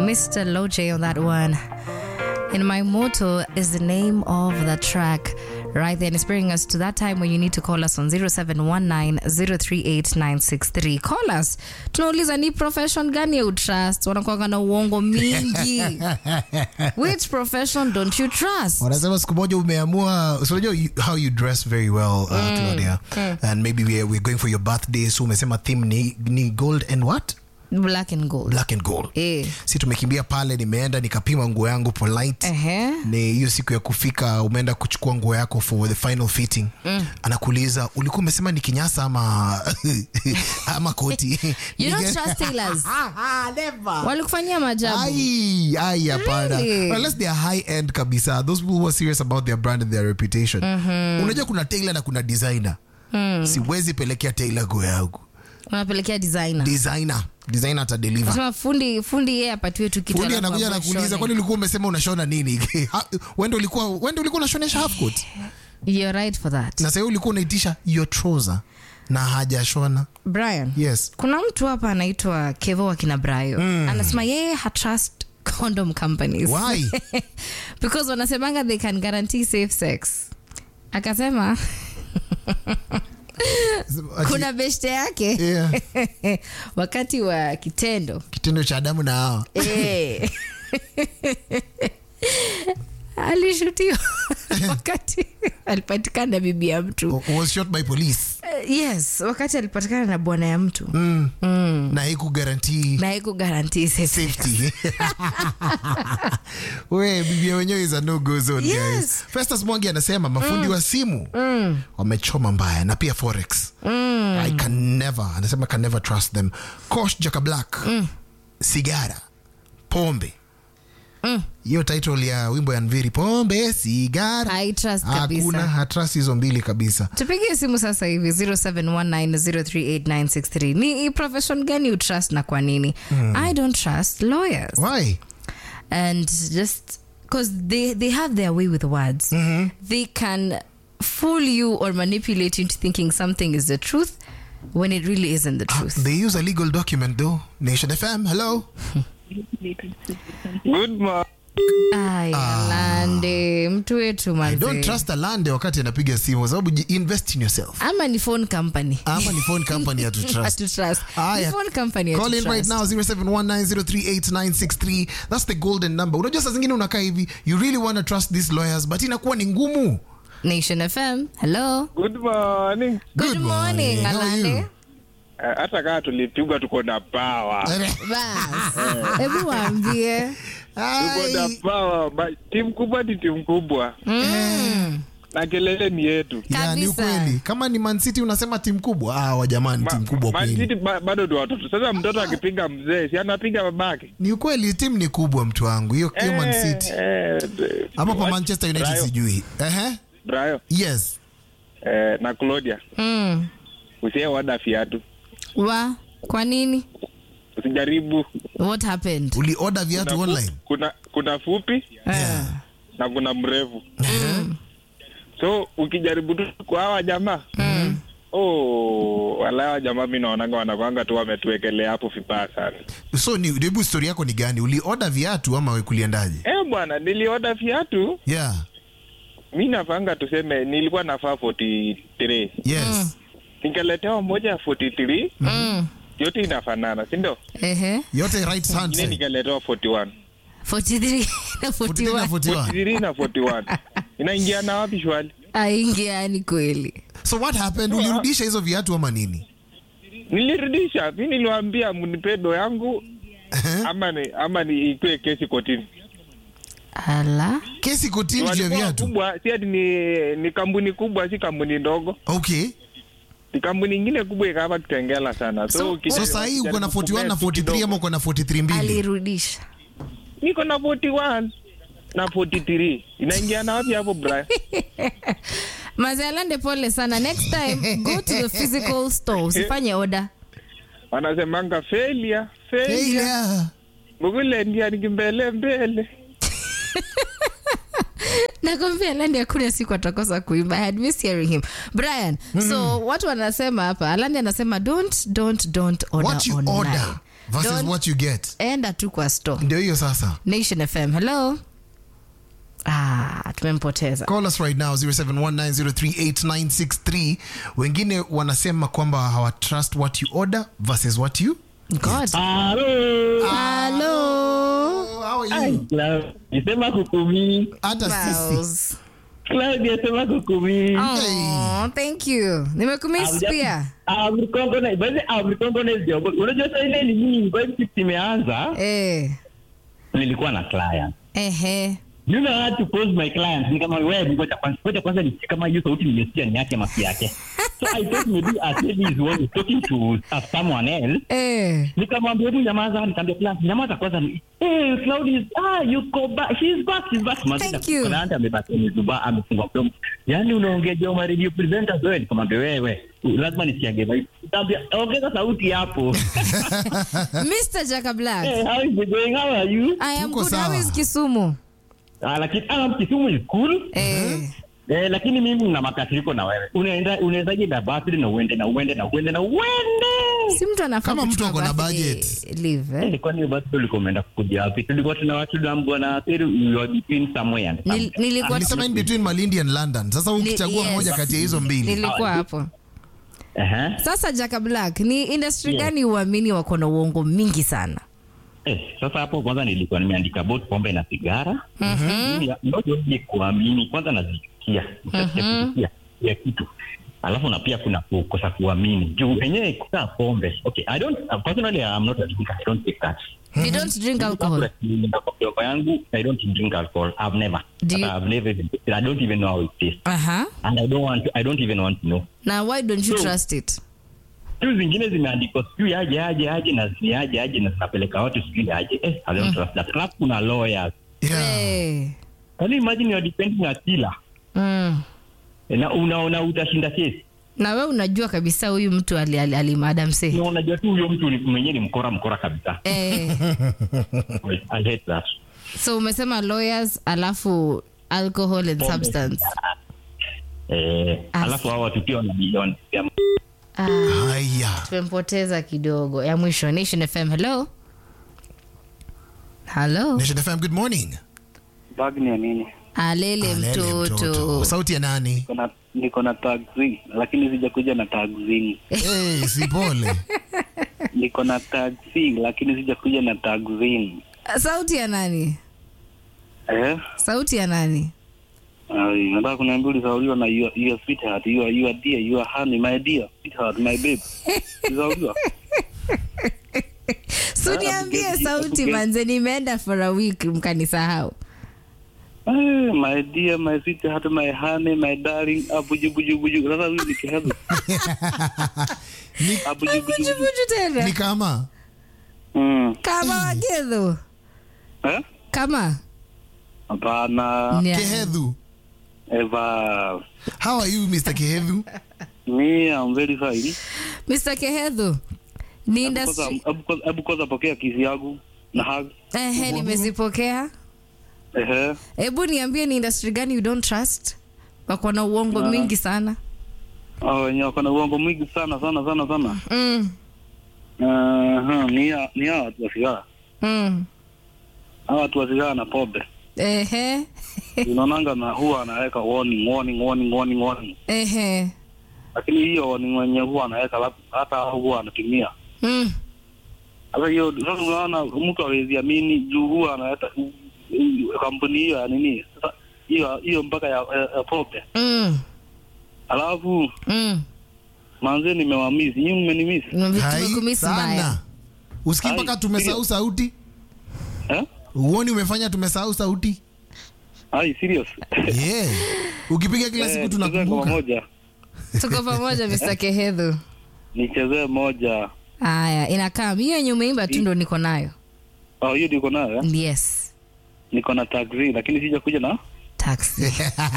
Mr. Loje on that one. And my motto is the name of the track right there. And it's bringing us to that time when you need to call us on 0719038963. Call us. Tunauliza ni profession gani you trust? Wanakuanga na uongo mingi. Which profession don't you trust? wanasema siku moja umeamua so unajua you- how you dress very well uh, Claudia and maybe we're, we're going for your birthday so umesema theme ni, ni gold and what Black and gold. black and gold Eh. si tumekimbia pale nimeenda nikapima nguo yangu polite Ehe. ni hiyo siku ya kufika umeenda kuchukua nguo yako for the final fitting mm. anakuuliza ulikuwa umesema ni kinyasa ama ama koti You don't Nige- trust tailors. Never. Walikufanyia maajabu. ai ai hapana Really? unless they are high end kabisa those people who are serious about their brand and their reputation unajua kuna tailor na kuna designer siwezi pelekea tailor nguo yangu Unapelekea designer. designer designer atadeliver Sema fundi fundi yeye apatiwe tu kitu fundi alafu anakuja amue anakuuliza shone. kwani ulikuwa umesema unashona nini Ha- wende ulikuwa wende ulikuwa unashonesha half coat You're right for that. na sasa ulikuwa unaitisha your trouser na hajashona Brian. yes Kuna mtu hapa anaitwa Kevo wa kina Brayo. Anasema yeye hatrust condom companies. Why? Because wanasemanga they can guarantee safe sex. Akasema Ati- kuna beshte yake Yeah. wakati wa kitendo kitendo cha adamu na hawa Eh. alishutiwa wakati alipatikana na bibi ya mtu was shot by police Eh, yes wakati alipatikana na bwana ya mtu mm. na haiku guarantee na haiku guarantee safe sex. safety we bibia wenyewe is a no go zone Yes. guys festus mwangi anasema mafundi wa simu wamechoma mbaya na pia forex i can never anasema can never trust them cosh jaka black sigara pombe hiyo title ya wimbo ya nviri pombe sigara I trust kabisa. hakuna hatrust hizo mbili kabisa tupigie simu sasa hivi 0719038963 ni profession gani you trust na kwa nini i don't trust lawyers why and just because they, they have their way with words they can fool you or manipulate you into thinking something is the truth when it really isn't the truth they use a legal document though nation fm hello Good morning. aya lande mtu wetu i don't manze trust alande wakati anapiga simu kwa sababu ji- invest in yourself ama ni phone company ama ni phone company ya to trust Hatu trust. Aya. Ni phone company ya Call to in right trust. now 0719038963 that's the golden number unajua saa zingine unakaa hivi you really want to trust these lawyers but inakuwa ni ngumu nation fm hello Good morning. good, Good morning, morning. How are you? alande Eh, hata kama tulipigwa tuko na pawa bas hebu waambie tuko na Ai. pawa Ba- timu kubwa ni timu kubwa na kelele ni yetu Ya, ni Kabisa. ukweli kama ni Man City unasema timu kubwa ah wajamani timu kubwa Ma- kweli Man City ba- bado ni watoto sasa mtoto akipiga mzee si anapiga babake ni ukweli timu ni kubwa mtu wangu hiyo hiyo Man Eh, City eh, d- ama kwa what? Manchester United Brayo, sijui ehe Brayo, yes eh, na Claudia mm. usie wada fiatu wa kwa nini usijaribu what happened uli order viatu Kuna fu- online kuna kuna fupi yeah na kuna mrefu so ukijaribu tu kwa hawa jamaa oh, wala hawa jamaa mi naonanga wanakwanga tu wametuwekelea hapo vibaya sana so ni hebu story yako ni gani uli order viatu ama kuliendaje eh bwana nilioda viatu yeah mi nafanga tuseme nilikuwa nafaa 43 yes nikaletewa moja ya 43 mm. yote inafanana sindo ehe yote right hand ingine side nikaletewa 41 43 na 43 na 41 41 43 na 41 inaingiana wapi shwali aingiani kweli so what happened ulirudisha hizo viatu ama nini nilirudisha mi niliwambia mnipe do yangu ama ni ama ni ikwe kesi kotini ala kesi kotini juu ya Walikuwa viatu kubwa si ati ni, ni kampuni kubwa si kampuni ndogo okay ni kampuni ingine kubwa ikava kitengela sana so, So- ukija- so sahii uko na ukijaribu 41 na kupea tu 43 ama kidogo. uko na 43 mbili alirudisha niko na 41 na 43 inaingiana wapi hapo Brian mazialande pole sana next time go to the physical store usifanye order wanasemanga failure Hey, failure yeah. mugule ndia nikimbele mbele nakwambia landi hakuna siku atakosa kuimba I had missed hearing him brian so watu wanasema hapa alandi anasema don't don't don't order What you online. order. versus Don't- what you get enda tu kwa store ndio hiyo sasa nation fm hello ah, tumempoteza call us right now 0719038963 wengine wanasema kwamba hawatrust what you order versus what you god Halo. halo how are Ai, you Clau- Nisema kukumi. hata sisi Miles. Claudia sema kukumi. Oh, thank you nimekumiss pia Abrikongone, basi abrikongone ndio. Unajua sasa ile ni mimi vibe shift imeanza. eh. Nilikuwa na client. Ehe. You know how to pose my clients. Ni kama wewe ngoja kwanza ngoja kwanza nisikie kama hiyo sauti nimesikia ni yake mafi yake. So I thought maybe as maybe is one talking to uh, someone else. Eh. nikamwambia hebu nyamaza nikamwambia client nyamaza kwanza ni eh Cloud is ah yuko back she's back she's back Thank you. client amebaki amezuba amefungwa mdomo yani unaongea jao ma radio presenters wewe nikamwambia wewe lazima nisiage vibe nikamwambia ongeza sauti hapo Mr. Jaka Black. hey how is it going how are you I am Tuko good. How sawa. is Kisumu? ah lakini ah Kisumu is cool Eh. Eh, lakini mimi na makasiriko na wewe. Unaenda unawezaje na birthday na uende na uende na uende na uende. Si mtu anafaa Kama mtu kuchukua ako na birthday budget. leave, eh? Eh, kwani hiyo birthday ulikuwa umeenda kukuja wapi? Tulikuwa tuna watu tunaambiwa na Theri you are between somewhere and Nil- somewhere. nilikuwa nilisema in between malindi and london sasa ukichagua yes. moja kati ya hizo mbili nilikuwa hapo Aha. sasa Jaka Black ni industry Yes. gani uamini wako na uongo mingi sana Eh, sasa hapo kwanza nilikuwa nimeandika about pombe na sigara. Mimi ndio je kuamini kwanza nazikia. Nikasikia ya kitu. Alafu na pia kuna kukosa kuamini. Juu yenyewe kukaa pombe. Okay, I don't uh, personally I'm not a drinker. I don't take that. you don't drink alcohol Kwa yangu I don't drink alcohol. I've never. Do you- I've never even I don't even know how it tastes. aha And I don't want to, I don't even want to know. na why don't you So- trust it tu zingine zimeandikwa sijui aje aje aje na zini aje aje na zinapeleka watu sijui aje eh, I don't trust that. Alafu kuna lawyers. yeah. Eh. Can you imagine you're defending a killer Mm. na unaona utashinda kesi na we unajua kabisa huyu mtu alimada ali, ali mse na unajua tu huyo mtu ni- mwenyewe ni mkora mkora kabisa. eh. I hate that. so umesema lawyers alafu alcohol and Pombe. substance Eh, As- alafu hao watu pia wana milioni. ah, haya tumempoteza kidogo ya mwisho nation fm hello hello nation fm good morning bag ni ya nini alele Alele mtoto sauti ya nani Niko na- niko na taxi lakini sijakuja na taxi hey, si pole niko na taxi lakini sijakuja na taxi sauti ya nani eh sauti ya nani Ai, nataka kuniambia ulisauliwa na your, your sweetheart your, your dear your honey my dear sweetheart my babe ulisauliwa so niambie Abuge- sauti Abuge- manze nimeenda for a week mkanisahau Eh, my dear my sweetheart my honey my darling abuju buju buju sasa huyu ni kihebu ni, abuju buju buju bujubuju tena ni kama mm kama wagedho eh kama hapana Nya. kehedhu eva how are you mr kehedhu me i'm very fine mr kehedho ni industry hebu kwanza pokea kisi yangu na hug ehe nimezipokea ehe hebu niambie ni industry gani you don't trust wako na uongo mingi sana hao wenye wako na uongo mwingi sana sana sana sana mm. Aha, ni ya- ni hawa watu wa sigara Mm. hawa watu wa sigara na pombe ehe unaonanga na huwa anaweka warning warning warning warning warning ehe lakini hiyo warning wenye huwa anaweka lab- hata hao huwa anatumia mm. sasa hiyo sasa unaona mtu hawezi amini juu huwa anaweka kampuni hiyo ya nini sasa hiyo hiyo mpaka ya, ya, ya pombe Mm. alafu Mm. manze nimewamisi nyinyi mmenimisi Hai, tumekumisi mbaya sana usikii Hai, mpaka tumesahau sauti eh uoni umefanya tumesahau sauti ai serious yeah. ukipiga kila siku Eh, tuchezee ngoma tunakumbuka moja tuko pamoja mr kehedho nichezee moja haya inakaa hiyo yenye umeimba tu ndo niko nayo oh hiyo niko nayo eh? yes niko na taxi lakini sija kuja na taxi